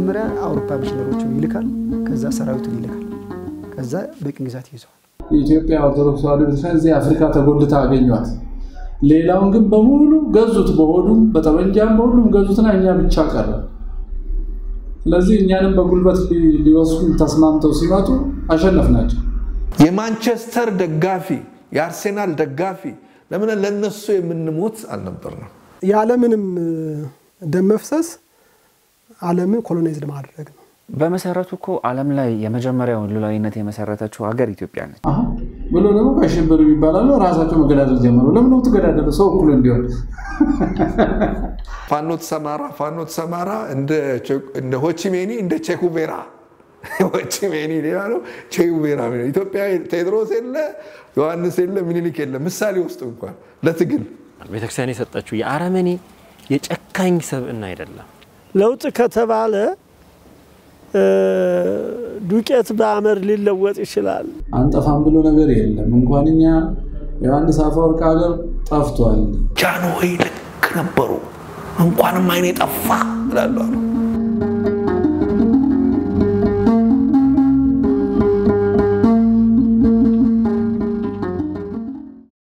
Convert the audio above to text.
መጀመሪያ አውሮፓ ሚሽነሮችን ይልካል። ከዛ ሰራዊቱን ይልካል። ከዛ በቅኝ ግዛት ይይዘዋል። የኢትዮጵያ ኦርቶዶክስ ተዋሕዶ ቤተክርስቲያን እዚህ አፍሪካ ተጎልታ አገኟት። ሌላውን ግን በሙሉ ገዙት፣ በሆዱም በጠመንጃም በሁሉም ገዙትና እኛ ብቻ ቀረ። ስለዚህ እኛንም በጉልበት ሊወስዱ ተስማምተው ሲመጡ አሸነፍናቸው። የማንቸስተር ደጋፊ የአርሴናል ደጋፊ ለምን ለነሱ የምንሞት አልነበርንም። ያለምንም ደም መፍሰስ ዓለምን ኮሎናይዝድ ማድረግ ነው። በመሰረቱ እኮ ዓለም ላይ የመጀመሪያውን ሉላዊነት የመሰረተችው ሀገር ኢትዮጵያ ነች። አሁን ብሎ ደግሞ ቀሽብር ይባላሉ። ራሳቸው መገዳደል ጀመሩ። ለምን ነው ተገዳደሉ? ሰው እኩል እንዲሆን ፋኖ ተሰማራ ፋኖ ተሰማራ እንደ ሆቺሜኒ እንደ ቼኩቬራ ሆቺሜኒ ሌላ ነው፣ ቼኩቬራ ኢትዮጵያ ቴዎድሮስ የለ ዮሐንስ የለ ምኒልክ የለ ምሳሌ ውስጥ እንኳን ለትግል ቤተክርስቲያን የሰጠችው የአረመኔ የጨካኝ ሰብዕና አይደለም። ለውጥ ከተባለ ዱቄት በአመድ ሊለወጥ ይችላል። አንጠፋም ብሎ ነገር የለም። እንኳን እኛ ዮሐንስ አፈወርቅ ሀገር ጠፍቷል። ጃንሆይ ልክ ነበሩ። እንኳንም አይኔ ጠፋ እላለሁ።